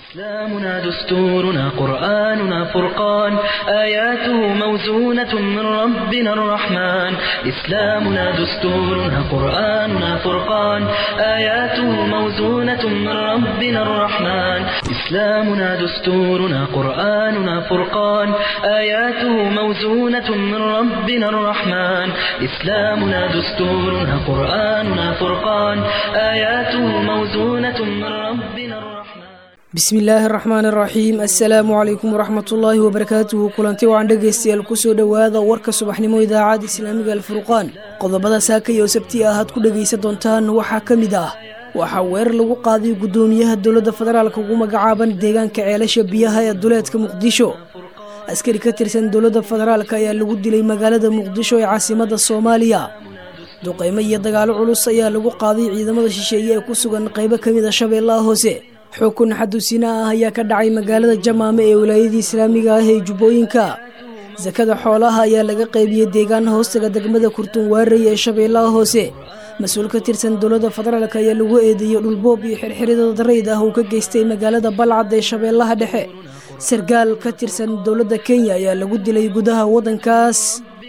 إسلامنا دستورنا قرآننا فرقان آياته موزونة من ربنا الرحمن إسلامنا دستورنا قرآننا فرقان آياته موزونة من ربنا الرحمن إسلامنا دستورنا قرآننا فرقان آياته موزونة من ربنا الرحمن إسلامنا دستورنا قرآننا فرقان آياته موزونة من ربنا الرحمن bismi illaahi araxmaan araxiim assalaamu calaykum waraxmatullaahi wabarakaatuhu kulanti wacan dhegaystayaal kusoo dhowaada warka subaxnimo idaacadda islaamiga alfurqaan qodobada saaka iyo sabti ah aad ku dhegaysan doontaan waxaa ka mid ah waxaa weerar lagu qaaday guddoomiyaha dowladda federaalka ugu magacaaban deegaanka ceelasha biyaha ee duleedka muqdisho askari ka tirsan dowladda federaalk ayaa lagu dilay magaalada muqdisho ee caasimada soomaaliya duqeymo iyo dagaalo culus ayaa lagu qaaday ciidamada shisheeye ee ku sugan qeybo ka mid a shabeellaha hoose xukun xadusina ah ayaa ka dhacay magaalada jamaame ee wilaayadii islaamiga ah ee jubbooyinka sakada xoolaha ayaa laga qaybiyey deegaan hoostaga degmada kurtunwaarey ee shabeellaha hoose mas-uul ka tirsan dowladda federaalk ayaa lagu eedeeyey dhulboob iyo xirxirida darayd ah uu ka geystay magaalada balcad ee shabeellaha dhexe sargaal ka tirsan dowladda kenya ayaa lagu dilay gudaha waddankaas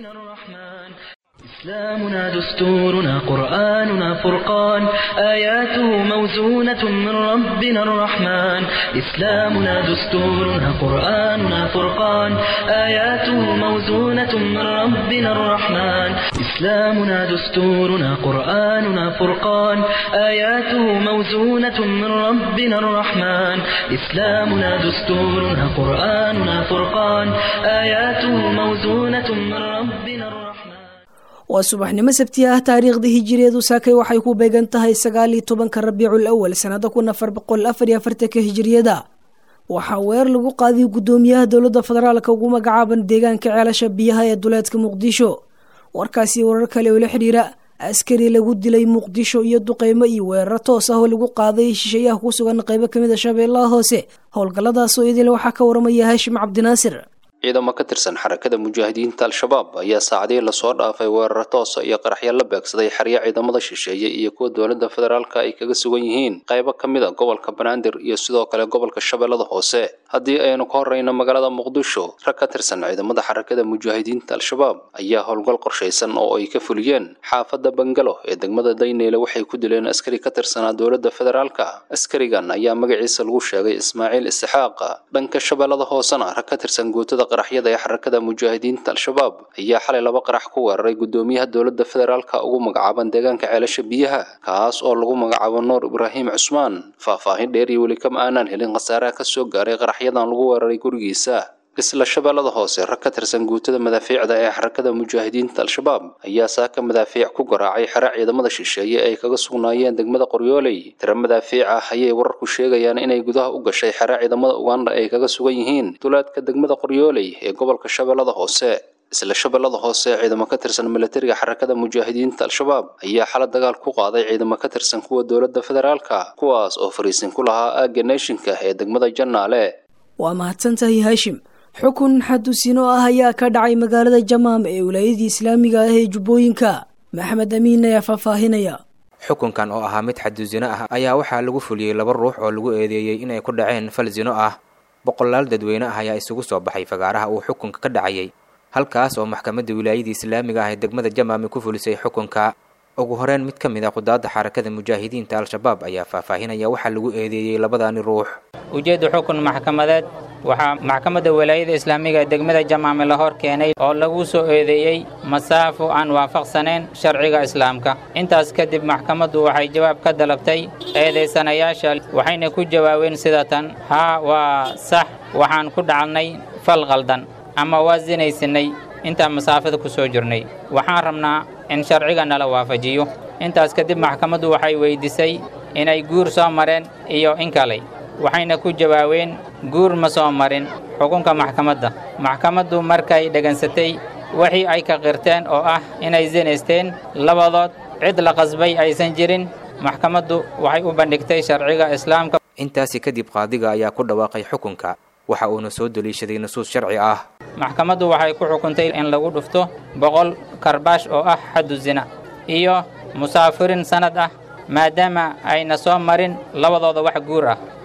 إسلامنا دستورنا قرآننا فرقان آياته موزونة من ربنا الرحمن إسلامنا دستورنا قرآننا فرقان آياته موزونة من ربنا الرحمن إسلامنا دستورنا قرآننا فرقان آياته موزونة من ربنا الرحمن إسلامنا دستورنا قرآننا فرقان آياته موزونة من ربنا الرحمن waa subaxnimo sabti ah taariikhda hijireedu saakay waxay ku beegan tahay sagaal iyo tobanka rabiicul awal sanada kun afar boqol afar iyo afartanka hijiriyada waxaa weer lagu qaadiy guddoomiyaha dowladda federaalka ugu magacaaban deegaanka ceelasha biyaha ee duleedka muqdisho warkaasi warar kale oo la xidhiira askari lagu dilay muqdisho iyo duqeymo iyo weeraro toos ah oo lagu qaaday shisheeyaha ku sugan qeybo kamid a shabeellaha hoose howlgalladaas oo idil waxaa ka waramaya haashim cabdinaasir ciidamo ka tirsan xarakada mujaahidiinta al-shabaab ayaa saacadihii lasoo dhaafay weeraro toosa iyo qaraxyo la beegsaday xeryo ciidamada shisheeye iyo kuwa dowladda federaalka ay kaga sugan yihiin qaybo ka mid a gobolka banaadir iyo sidoo kale gobolka shabeellada hoose haddii aynu ka horreyno magaalada muqdisho rag ka tirsan ciidamada xarakada mujaahidiinta al-shabaab ayaa howlgal qorshaysan oo ay ka fuliyeen xaafadda bangalo ee degmada dayneyle waxay ku dileen askari ka tirsanaa dowladda federaalka askarigan ayaa magaciisa lagu sheegay ismaaciil isxaaqa dhanka shabeellada hoosena rag ka tirsan guutada qaraxyada ee xarakada mujaahidiinta al-shabaab ayaa xalay laba qarax ku weeraray guddoomiyaha dowladda federaalka ugu magacaaban deegaanka ceelasha biyaha kaas oo lagu magacaabo nuur ibraahim cusmaan faahfaahin dheer iyo weli kama aanaan helin khasaaraha ka soo gaaray qaraxyadan lagu weeraray gurigiisa isla shabeellada hoose rag ka tirsan guutada madaafiicda ee xarakada mujaahidiinta al-shabaab ayaa saaka madaafiic ku garaacay xero ciidamada shisheeye ay kaga sugnaayeen degmada qoryooley tiro madaafiic ah ayay wararku sheegayaan inay gudaha u gashay xero ciidamada uganda ay kaga sugan yihiin duleedka degmada qoryooley ee gobolka shabeellada hoose isla shabeellada hoose ciidamo ka tirsan milatariga xarakada mujaahidiinta al-shabaab ayaa xala dagaal ku qaaday ciidamo ka tirsan kuwa dowladda federaalka kuwaas oo fariisin ku lahaa aagga neeshinka ee degmada jannaale waa mahadsantahay haashim xukun xadusino ah ayaa ka dhacay magaalada jamaam ee wilaayadii islaamiga ah ee jubbooyinka maxamed amiin ayaa faahfaahinaya xukunkan oo ahaa mid xadusino ah ayaa waxaa lagu fuliyey laba ruux oo lagu eedeeyey inay ku dhaceen fal sino ah boqolaal dadweyne ah ayaa isugu soo baxay fagaaraha uu xukunka ka dhacayay halkaas oo maxkamadda wilaayadii islaamiga ah ee degmada jamaami ku fulisay xukunka ugu horeyn mid ka mid a qudaadda xarakada mujaahidiinta al-shabaab ayaa faahfaahinaya waxaa lagu eedeeyey labadaani ruux ujeedda xukun maxkamadeed waxaa maxkamadda walaayada islaamiga ee degmada jamaame la hor keenay oo lagu soo eedeeyey masaafo aan waafaqsanayn sharciga islaamka intaas kadib maxkamaddu waxay jawaab ka dalabtay eedaysanayaasha waxayna ku jawaabeen sida tan haa waa sax waxaan ku dhacalnay fal qaldan ama waa sinaysanay intaan masaafada ku soo jirnay waxaan rabnaa in sharciga nala waafajiyo intaas kadib maxkamaddu waxay weyddiisay inay guur soo mareen iyo in kale waxayna ku jawaabeen guur ma soo marin xukunka maxkamadda maxkamaddu markay dhegansatay wixii ay ka qirteen oo ah inay sinaysteen labadood cid la qasbay aysan jirin maxkamaddu waxay u bandhigtay sharciga islaamka intaasi kadib qaadiga ayaa ku dhawaaqay xukunka waxa uuna soo daliishaday nusuus sharci ah maxkamaddu waxay ku xukuntay in lagu dhufto boqol karbaash oo ah xaddu zina iyo musaafirin sannad ah maadaama ayna soo marin labadooda wax guur ah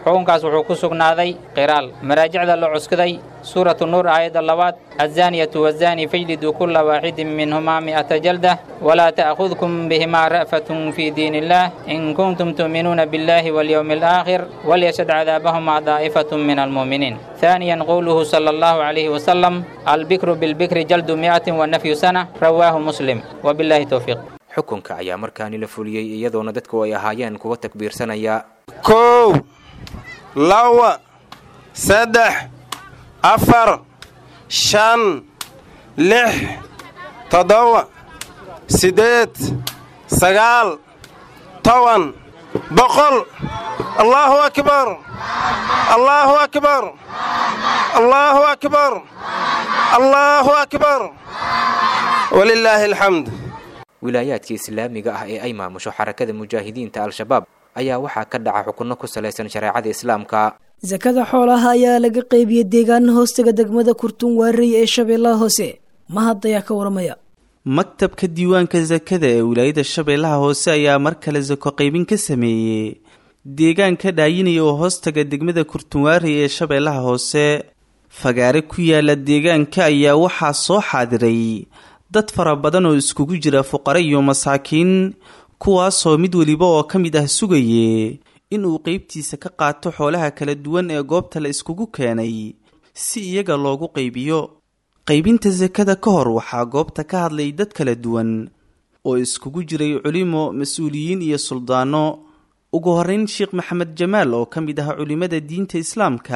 xukunkaas wuxuu ku sugnaaday qiraal maraajicda la cuskaday suuratu nuur aayadda labaad azaaniyatu wazaani fajliduu kulla waaxidin minhumaa mi'ata jaldah walaa ta'khudkum bihimaa ra'fatun fii diin illaah in kuntum tu'minuuna biاllaahi walyowmi alaakhir walyashhad cadaabahumaa daa'ifatun min almu'miniin ثانيا قوله صلى الله عليه وسلم البكر بالبكر جلد مئة ونفي سنة رواه مسلم وبالله توفيق xukunka ayaa markaani la fuliyey iyadoona dadku ay ahaayeen kuwa takbiirsanaya kow laba saddex afar shan lix toddoba siddeed sagaal toban boqol allaahu akbar allaahu akbar allaahu akbar allaahu akbar walilaahi alxamd wilaayaadka islaamiga ah ee ay maamusho xarakada mujaahidiinta al-shabaab ayaa waxaa ka dhaca xukunno ku salaysan shareecada islaamka sakada xoolaha ayaa laga qeybiyey deegaana hoostaga degmada kurtun waarey ee shabeellaha hoose mahad ayaa ka waramaya maktabka diiwaanka sakada ee wilaayada shabeellaha hoose ayaa mar kale sako qaybin ka sameeyey deegaanka dhaayinaya oo hoostaga degmada kurtunwaarey ee shabeellaha hoose fagaare ku yaala deegaanka ayaa waxaa soo xaadiray dad fara badan oo iskugu jira fuqare iyo masaakiin kuwaasoo mid weliba oo ka mid ah sugaye inuu qeybtiisa ka qaato xoolaha kala duwan ee goobta la iskugu keenay si iyaga loogu qaybiyo qaybinta sakada ka hor waxaa goobta ka hadlay dad kala duwan oo iskugu jiray culimo mas-uuliyiin iyo suldaano ugu horreyn sheekh maxamed jamaal oo ka mid ah culimmada diinta islaamka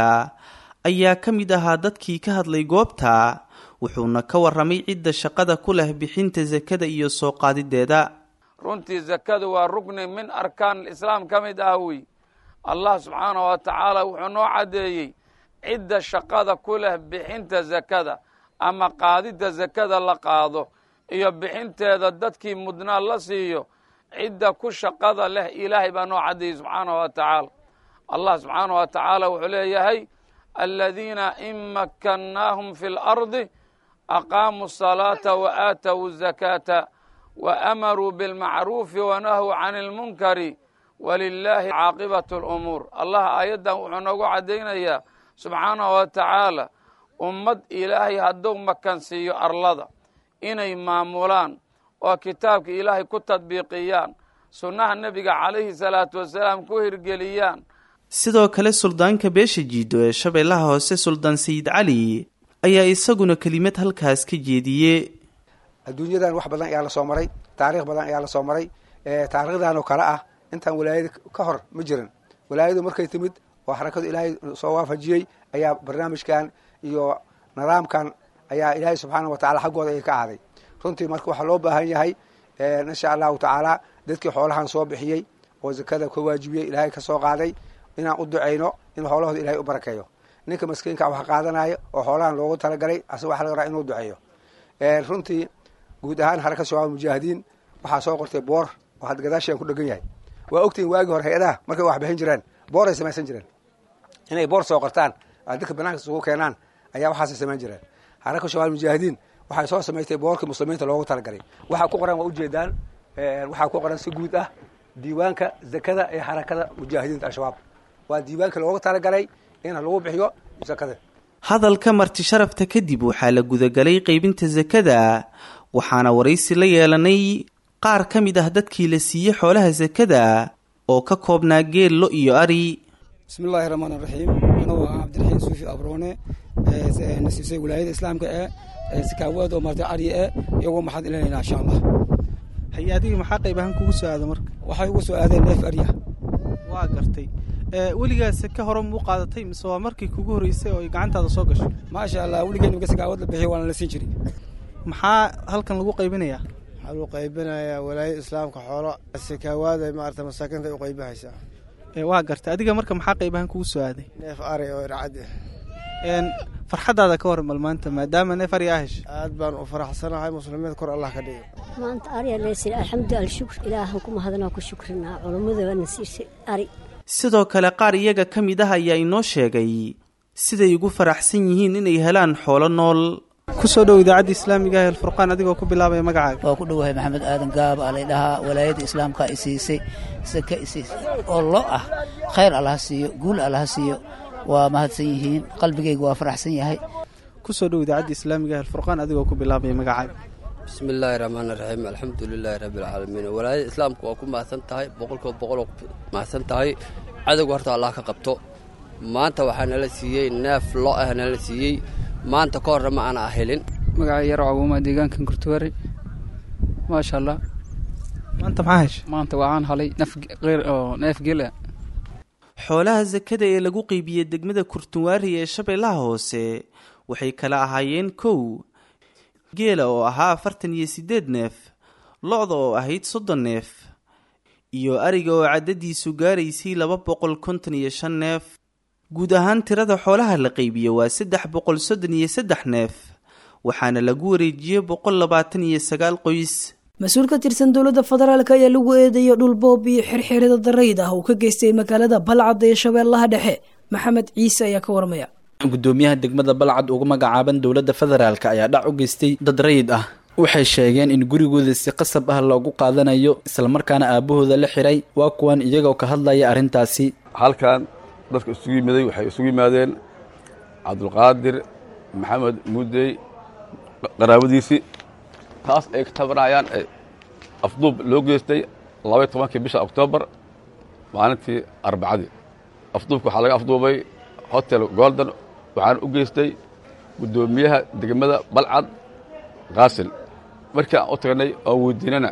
ayaa ka mid ahaa dadkii ka hadlay goobta wuxuuna ka warramay cidda shaqada ku leh bixinta sakada iyo soo qaadideeda runtii sakadu waa rukni min arkaan islaam ka mid ah wey allah subxaanah wa tacaala wuxuu noo caddeeyey cidda shaqada ku leh bixinta sakada ama qaadidda sakada la qaado iyo bixinteeda dadkii mudnaa la siiyo cidda ku shaqada leh ilaahay baa noo caddeeyey subxaanah wa tacaala allah subxaanah wa tacaala wuxuu leeyahay aladiina in makkannaahum fi lardi aqaamuu asalaata wa aatow zakaata wa amaruu bilmacruufi wanahuu cani ilmunkari walilaahi caaqibatu alumuur allah aayaddan wuxuu noogu caddaynayaa subxaanahu wa tacaala ummad ilaahay hadduu makansiiyo arlada inay maamulaan oo kitaabka ilaahay ku tadbiiqiyaan sunnaha nebiga calayhi salaatu wasalaam ku hirgeliyaan sidoo kale suldaanka beesha jiido ee shabeellaha hoose suldaan sayid cali ayaa isaguna kelimad halkaas ka jeediye adduunyadan wax badan ayaa lasoo maray taariikh badan ayaa lasoo maray taariikhdan oo kale ah intaan walaayada ka hor ma jirin walaayadu markay timid oo xarakadu ilaahay soo waafajiyey ayaa barnaamijkan iyo nidaamkan ayaa ilaahay subxaana wa tacala xaggooda ay ka aaday runtii marka waxaa loo baahan yahay insha allahu tacaala dadkii xoolahan soo bixiyey oo zakada ka waajibiyey ilaahay ka soo qaaday inaan u ducayno in xoolahooda ilahay u barakeeyo ninka maskiinka wax qaadanayo oo xoolahan loogu talagalay asaga waxa laga raa inuu duceeyo runtii guud ahaan xaraka shabaab mujaahidiin waxaa soo qortay boor oo had gadaashian ku dhegan yahay waa ogtihin waagii hore hay-adaha markay wax bixin jireen boor ay samaysan jireen inay boor soo qortaan dadka banaanka isugu keenaan ayaa waxaasay samayn jireen xaraka shabaab mujaahidiin waxay soo samaystay boorkii muslimiinta loogu talagalay waxaa ku qoran waa ujeedaan waxaa ku qoran si guud ah diiwaanka zakada ee xarakada mujaahidiinta al-shabaab waa diiwaanka loogu talagalay in lagu bixiyo zakada hadalka marti sharafta kadib waxaa la gudagalay qaybinta sakada waxaana waraysi la yeelanay qaar ka mid ah dadkii la siiyey xoolaha sakada oo ka koobnaa geel lo iyo ari bismi illaahi raxmaan iraxiim anugu ah cabdiraxiim suufi abroone nasiibsay wilaayada islaamka ee sakaawaad oo martay ari e iyagoo maxaad ilanaynaa insha allah hay adiga maxaa qayb ahaan kugu soo aada marka waxay ugu soo aadeen neef arya waa gartay weligaas ka hore muu qaadatay mise waa markii kugu horreysay oo ay gacantaada soo gasho maasha allah weligeen imika sakaawad la bixiyo waana la siin jiray maxaa halkan lagu qaybinayaa waxaa lagu qaybinayaa walaayada islaamka xoolo sakaawaada maarata masaakiinta ay u qaybahaysaa waa gartay adiga marka maxaa qayb ahaan kugu soo aaday neef ari oo ircad farxaddaada ka waran bal maanta maadaama neef ari aa heshay aad baan u faraxsanahay muslimiinta kor allah ka dhigo maanta arya leesir alxamdu alshukr ilaahan ku mahadnaa ku shukrinaa culummada waana siisay ari sidoo kale qaar iyaga ka mid ah ayaa inoo sheegay siday ugu faraxsan yihiin inay helaan xoolo nool ku soo dhow idaacadda islaamiga ah alfurqaan adigoo ku bilaabaya magacaaga waa ku dhowahay maxamed aadan gaab aa laydhahaa walaayadda islaamka i siisay saka i siisay oo lo ah khayr allaha siiyo guul allaha siiyo waa mahadsan yihiin qalbigayga waa faraxsan yahay ku soo dhow idaacadda islaamiga ah alfurqaan adigoo ku bilaabaya magacaaga bismi illaahi raxmaan raxiim alxamdu lilaahi rabbialcaalamiin walaayada islaamka waa ku mahadsan tahay boqolkiiba boqol oo ku mahadsan tahay cadowga horta allah ka qabto maanta waxaa nala siiyey neef lo ah nala siiyey maanta ka horre ma aana helin magaca yar cabuuma deegaankan kurtuwari maasha allah maanta maxaa heshay maanta waxaan halay naf qeyr oo neef gela xoolaha sakada ee lagu qeybiyey degmada kurtunwaari ee shabeellaha hoose waxay kala ahaayeen kow geela oo ahaa afartan iyo siddeed neef lo-da oo ahayd soddon neef iyo ariga oo caddadiisu gaaraysay laba boqol konton iyo shan neef guud ahaan tirada xoolaha la qeybiye waa saddex boqol soddon iyo saddex neef waxaana lagu wareejiyey boqol labaatan iyo sagaal qoys mas-uul ka tirsan dowladda federaalk ayaa lagu eedeeyo dhulboob iyo xirxirida darayd ah uu ka geystay magaalada balcad ee shabeellaha dhexe maxamed ciise ayaa ka warmaya gudoomiyaha degmada balcad uga magacaaban dowladda federaalk ayaa dhac u geystay dad rayid ah waxay sheegeen in gurigooda si qasab ah loogu qaadanayo islamarkaana aabahooda la xiray waa kuwan iyagoo ka hadlaya arrintaasi halkan dadka isugu yimiday waxay isugu yimaadeen cabdulqaadir maxamed muudey qaraabadiisii taas ay ka tabanayaan afduub loo geystay labaiy tobankii bisha oktoobar maalintii arbacadii afduubka waxaa laga afduubay hotel golden waxaana u geystay guddoomiyaha degmada balcad qaasil markii aan u tagnay oon weydiinana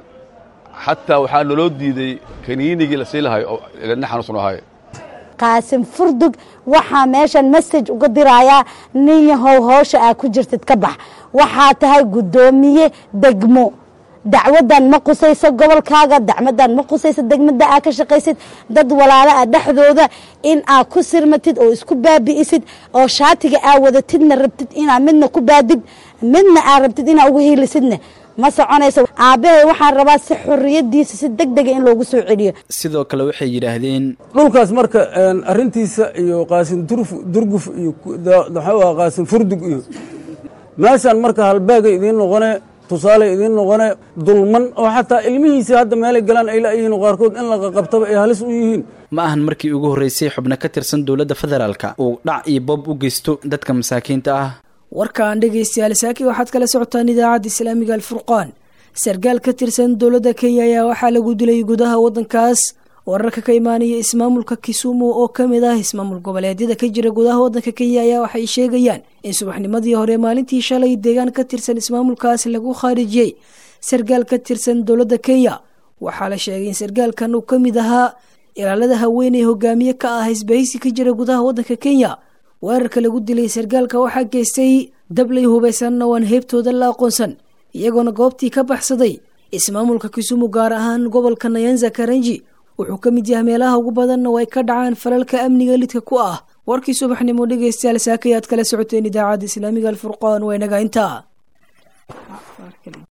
xataa waxaa naloo diiday kaniinigii la sii lahay oo ilana xanuunsan ahay qaasim furdug waxaa meeshan message uga dirayaa nin yahow howsha aa ku jirtid ka bax waxaa tahay guddoomiye degmo dacwadan ma qusayso gobolkaaga dacmadan ma qusayso degmada aa ka shaqaysid dad walaala ah dhexdooda in aa ku sirmatid oo isku baabi'isid oo shaatiga aa wadatidna rabtid inaa midna ku baadid midna aa rabtid inaa uga hiilisidna ma soconayso aabbahay waxaan rabaa si xorriyadiisa si deg dega in loogu soo celiyo sidoo kale waxay yidhaahdeen dhulkaas marka arrintiisa iyo qaasin durguf iyo maxaa qaasin furdug iyo meeshaan marka halbeega idiin noqone tusaale idiin noqone dulman oo xataa ilmihiisa hadda meelay galaan ay la'yihiin qaarkood in la qaqabtaba ay halis u yihiin ma ahan markii ugu horreysay xubno ka tirsan dowladda federaalka uu dhac iyo boob u geysto dadka masaakiinta ah warkaan dhegaystayaal saaki waxaad kala socotaan idaacadda islaamiga alfurqaan sarkaal ka tirsan dowladda kenya ayaa waxaa lagu dilay gudaha waddankaas wararka ka imaanaya ismaamulka kisumu oo ka mid ah ismaamul goboleedyada ka jira gudaha waddanka kenya ayaa waxay sheegayaan in subaxnimadii hore maalintii shalay deegaan ka tirsan ismaamulkaas lagu khaarijiyey sarkaal ka tirsan dowladda kenya waxaa la sheegay in sarkaalkan uu ka mid ahaa ilaalada haweeney hogaamiye ka ah isbahaysi ka jira gudaha waddanka kenya weerarka lagu dilay sarkaalka waxaa geystay dablay hubaysanna waan heebtooda la aqoonsan iyagoona goobtii ka baxsaday ismaamulka kisumu gaar ahaan gobolka nayanza karanji wuxuu ka mid yahay meelaha ugu badanna oo ay ka dhacaan falalka amniga lidka ku ah warkii subaxnimo dhegaystayaal saakayaad kala socoteen idaacadda islaamiga alfurqaan waa inaga intaa